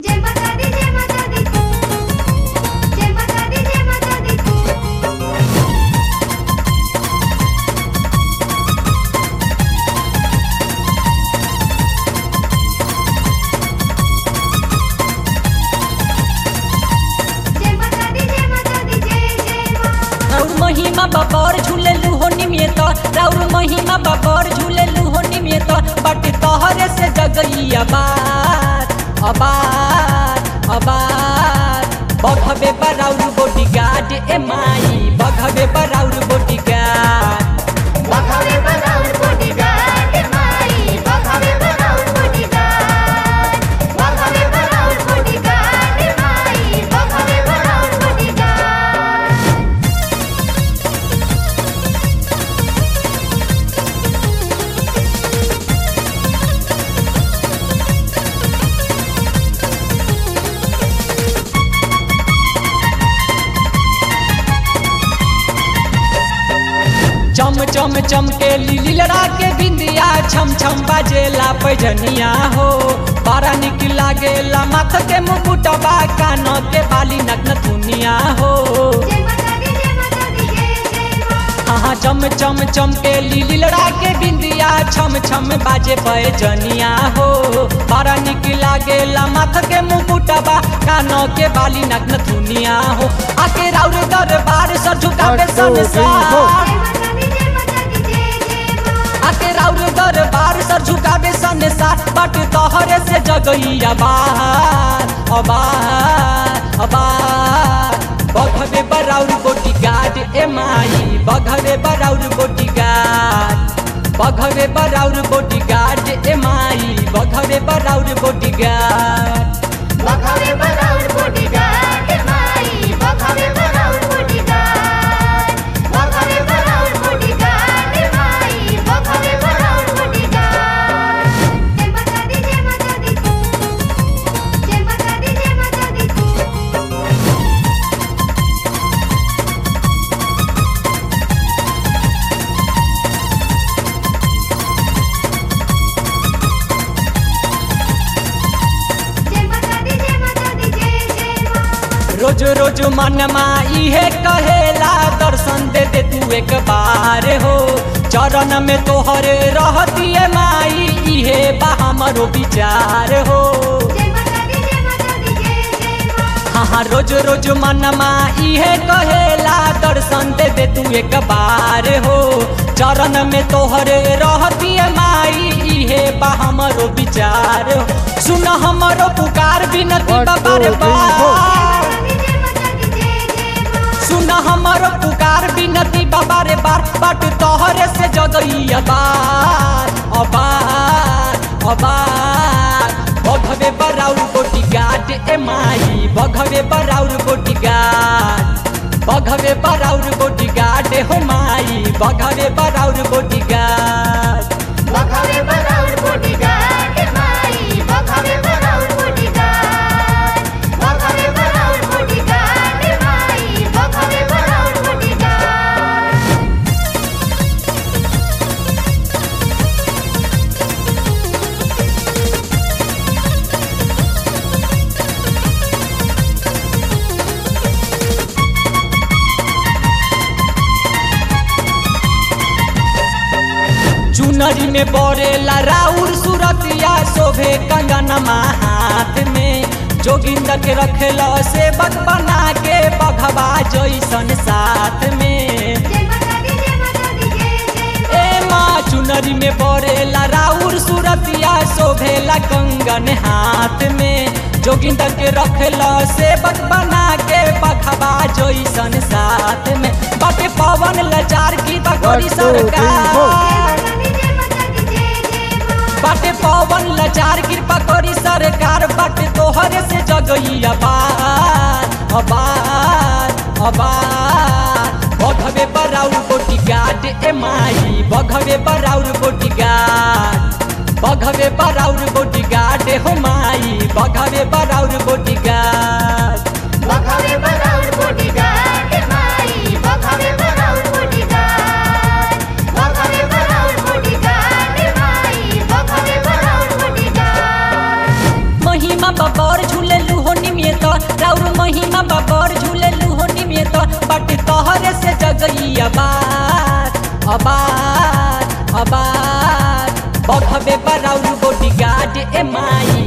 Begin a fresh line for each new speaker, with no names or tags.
जय माता दी जय माता दी जय माता दी जय माता दी जय माता दी जय माता दी जय जय मां
राउर महिमा बाबर झूलेलू हो निमियत राउर महिमा बाबर झूलेलू हो निमियत बट तोहरे से जगई अबार अबार अबार बघबे बराउर बॉडीगार्ड ए माई बघबे बराउर बॉडीगार्ड
बखावे बराउर बॉडीगार्ड माई बखावे बराउर बॉडीगार्ड बखावे बराउर बॉडीगार्ड माई बखावे बराउर बॉडीगार्ड
चम चम चम के लिली लड़ा के बिंदिया छम छम बाजेला पैजनिया हो बड़ा निक लागेला माथ के मुकुटबा कान के बाली नग्न दुनिया हो
जय माता दी जय माता दी जय जय मां
हाँ चम चम चम के लिली लड़ा के बिंदिया छम छम बाजे पैजनिया हो बड़ा निक लागेला माथ के मुकुटबा कान के बाली नग्न दुनिया हो आके राउर दरबार सर झुकावे संसार
जय माता दी जय माता दी जय जय मां
आके राउर दरबार सर झुकावे संसार बट तोहरे से जगई अबार अबार अबार बघवे बराउर बोटी गार्ड ए माई बघवे बराउर बोटी गार्ड बघवे बराउर बोटी गार्ड ए माई बघवे बराउर बोटी गार्ड
बखावे बराउर बॉडीगार्ड माई बखावे बराउर बॉडीगार्ड बखावे बराउर बॉडीगार्ड माई बखावे बराउर बॉडीगार्ड जय माता दी जय माता दी जय माता दी जय माता दी जय माता दी जय माता दी जय जय मां
रोज रोज मनमा इहे कहेला दर्शन दे दे तू एक बार हो चरण में तोहरे रहती है माई इहे बा हमरो विचार हो
जय माता दी जय माता दी जय जय मां
हाँ हाँ रोज रोज मनमा इहे कहेला दर्शन दे दे तू एक बार हो चरण में तोहरे रहती है माई इहे बा हमरो विचार हो सुन हमरो पुकार बिनती बार बार
जय माता दी जय जय मां
सुन हमर पुकार बिनती बाबा रे बार बाट तोहरे से जगई अबार अबार अबार बघवे बराउर बोटी गाट ए माई बघवे बराउर बोटी गाट बघवे बराउर बोटी गाट हो माई बघवे बराउर बोटी गाट
बखावे बराउर बॉडीगार्ड माई बखावे बराउर बॉडीगार्ड बखावे बराउर बॉडीगार्ड माई बखावे बराउर बॉडीगार्ड
चुनरी में बरेला राउर सुरतिया शोभे कंगनमा हाथ में जोगिंदर के रखेला सेवक बना के बघवा जैसन साथ में
जय माता दी जय माता दी जय जय
ए माँ चुनरी में बरेला राउर सुरतिया शोभेला कंगन हाथ में जोगिंदर के रखेला सेवक बना के बघवा जैसन साथ में बाटे पवन लचार की बगोरी सरकार
माता दी जय माता दी जय जय मां
बाटे पवन लचार कृपा करी सरकार बाटे तोहरे से जगई अबार अबार अबार बघवे बराउर बोटी गाट ए माई बघवे बराउर बोटी गाट बघवे बराउर बोटी गाट हो माई बघवे बराउर बोटी गाट
बखावे बराउर बॉडीगार्ड माई बखावे बराउर बॉडीगार्ड बखावे बराउर बॉडीगार्ड माई बखावे बराउर बॉडीगार्ड
महिमा बबर झूले बराउर बॉडी गार्ड ए माई